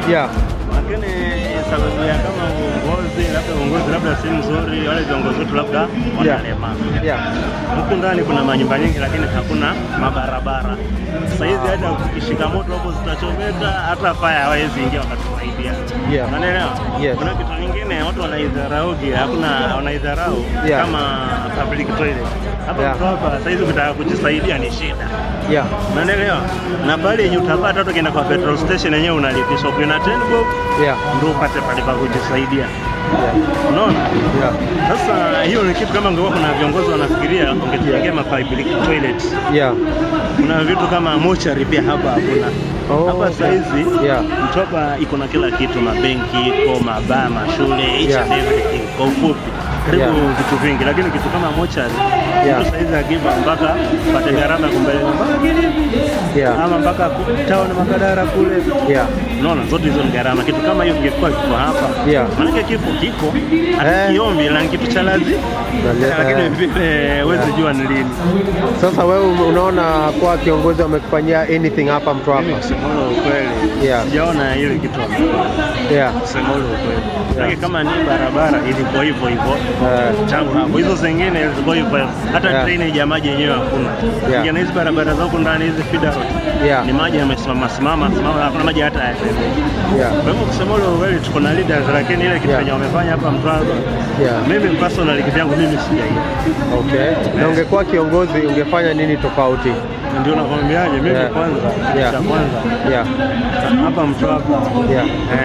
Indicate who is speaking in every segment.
Speaker 1: Yeah.
Speaker 2: lakini sababu ya kama uongozi, labda uongozi labda si mzuri, wale viongozi wetu labda wanalema
Speaker 1: Yeah.
Speaker 2: huku ndani kuna manyumba nyingi, lakini hakuna mabarabara. Sasa hizi hata ukishika moto hapo zitachomeka, hata faya hawezi ingia wakatusaidia.
Speaker 1: Yeah.
Speaker 2: Unaelewa?
Speaker 1: Yes.
Speaker 2: Kuna kitu kingine watu wanaidharau, hakuna wanaidharau
Speaker 1: Yeah.
Speaker 2: kama public toilet. Hapa
Speaker 1: Yeah.
Speaker 2: mtu hapa sasa hizi ukitaka kujisaidia ni shida.
Speaker 1: Yeah.
Speaker 2: Unaelewa? Na pale yenye utapata hata ukienda kwa petrol station yenyewe unalipishwa ukiwa 10 bob
Speaker 1: Yeah.
Speaker 2: ndio upate pale pa kujisaidia.
Speaker 1: Yeah.
Speaker 2: Unaona?
Speaker 1: Yeah.
Speaker 2: Sasa hiyo ni kitu kama ungekuwa kuna viongozi wanafikiria ungetujengea ma public toilet.
Speaker 1: Yeah.
Speaker 2: Kuna vitu kama mochari pia hapa hakuna.
Speaker 1: Oh,
Speaker 2: hapa
Speaker 1: okay.
Speaker 2: saizi
Speaker 1: Yeah.
Speaker 2: Mtwapa iko na kila kitu, mabenki iko, mabaa, mashule, each
Speaker 1: Yeah.
Speaker 2: and everything. Kwa ufupi karibu
Speaker 1: Yeah.
Speaker 2: vitu vingi, lakini kitu kama mochari
Speaker 1: Yeah.
Speaker 2: mtu saizi akiva mpaka pate gharama ya kumpeleka mpaka Kilifi
Speaker 1: Yeah.
Speaker 2: ama mpaka ku- town Makadara kule
Speaker 1: Yeah.
Speaker 2: Unaona, zote hizo ni gharama. Kitu kama hiyo kingekuwa kiko hapa,
Speaker 1: Yeah.
Speaker 2: maanake kifo kiko
Speaker 1: Eh.
Speaker 2: hatukiombi, na ni kitu cha lazima,
Speaker 1: Nale-
Speaker 2: lakini
Speaker 1: eh.
Speaker 2: vile huwezi jua ni lini.
Speaker 1: Sasa wewe unaona kuwa kiongozi wamekufanyia anything hapa Mtwapa?
Speaker 2: Mimi kusema ule ukweli,
Speaker 1: Yeah.
Speaker 2: sijaona ile kitu
Speaker 1: Yeah.
Speaker 2: kusema ule ukweli, lakini kama ni barabara ilikuwa hivyo hivyo
Speaker 1: Eh.
Speaker 2: tangu hapo, hizo zingine zilikuwa hivyo hivyo. hata
Speaker 1: Yeah.
Speaker 2: treni ya maji yenyewe hakuna.
Speaker 1: Yeah.
Speaker 2: Ingine hizi barabara za huku ndani hizi feeder road
Speaker 1: Yeah.
Speaker 2: ni maji yamesimama simama simama, hakuna maji hata hayatembei.
Speaker 1: Yeah.
Speaker 2: Kwa hivyo kusema ule ukweli, tuko na leaders, lakini ile kitu
Speaker 1: Yeah.
Speaker 2: yenye wamefanya hapa Mtwapa
Speaker 1: Yeah.
Speaker 2: mimi personally kivyangu mimi sijaiona.
Speaker 1: Okay. Na ungekuwa kiongozi ungefanya nini tofauti?
Speaker 2: Ndio nakwambiaje, mimi
Speaker 1: Yeah.
Speaker 2: kwanza,
Speaker 1: Yeah.
Speaker 2: cha kwanza
Speaker 1: Yeah.
Speaker 2: hapa Mtwapa
Speaker 1: Yeah.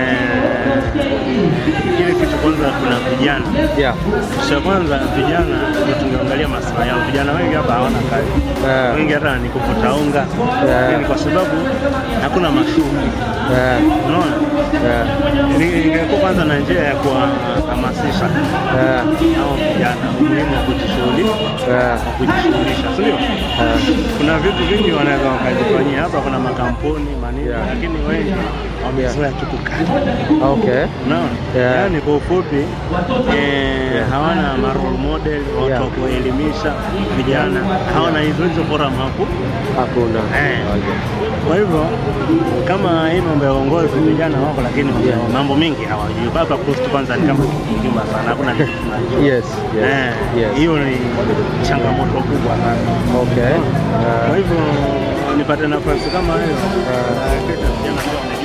Speaker 2: eh, ile kitu kwanza, kuna vijana
Speaker 1: Yeah.
Speaker 2: cha kwanza vijana ndio tungeangalia maslahi yao. Vijana wengi hapa hawana kazi,
Speaker 1: Yeah.
Speaker 2: wengi hata ni kuvuta unga,
Speaker 1: Yeah.
Speaker 2: Lakini kwa sababu hakuna mashughuli,
Speaker 1: Yeah.
Speaker 2: unaona.
Speaker 1: Yeah.
Speaker 2: Ni- Ingekuwa kwanza na njia ya kuwahamasisha
Speaker 1: Yeah.
Speaker 2: hao vijana umuhimu wa kujishughulisha
Speaker 1: Yeah.
Speaker 2: wa kujishughulisha, sio?
Speaker 1: Yeah.
Speaker 2: Kuna vitu vingi wanaweza wakajifanyia hapa, kuna makampuni manini,
Speaker 1: Yeah.
Speaker 2: lakini wengi wamezoea tu kukaa
Speaker 1: Okay.
Speaker 2: Unaona?
Speaker 1: Yeah.
Speaker 2: Yaani kwa ufupi eh, hawana ma role model watu
Speaker 1: Yeah.
Speaker 2: wa kuelimisha vijana, hawana hizo hizo forum hapo.
Speaker 1: Hakuna.
Speaker 2: Eh.
Speaker 1: Okay.
Speaker 2: Kwa hivyo kama hii mambo ya uongozi vijana wako, lakini
Speaker 1: Yeah.
Speaker 2: mambo mengi hawajui. Hapa Coast kwanza ni kama kijumba sana, hakuna kitu tunajua.
Speaker 1: Yes. Yes.
Speaker 2: Eh,
Speaker 1: Yes.
Speaker 2: hiyo ni changamoto kubwa sana.
Speaker 1: Okay.
Speaker 2: Kwa
Speaker 1: Uh,
Speaker 2: hivyo nipate nafasi kama hiyo,
Speaker 1: Ah.
Speaker 2: eh, vijana ndio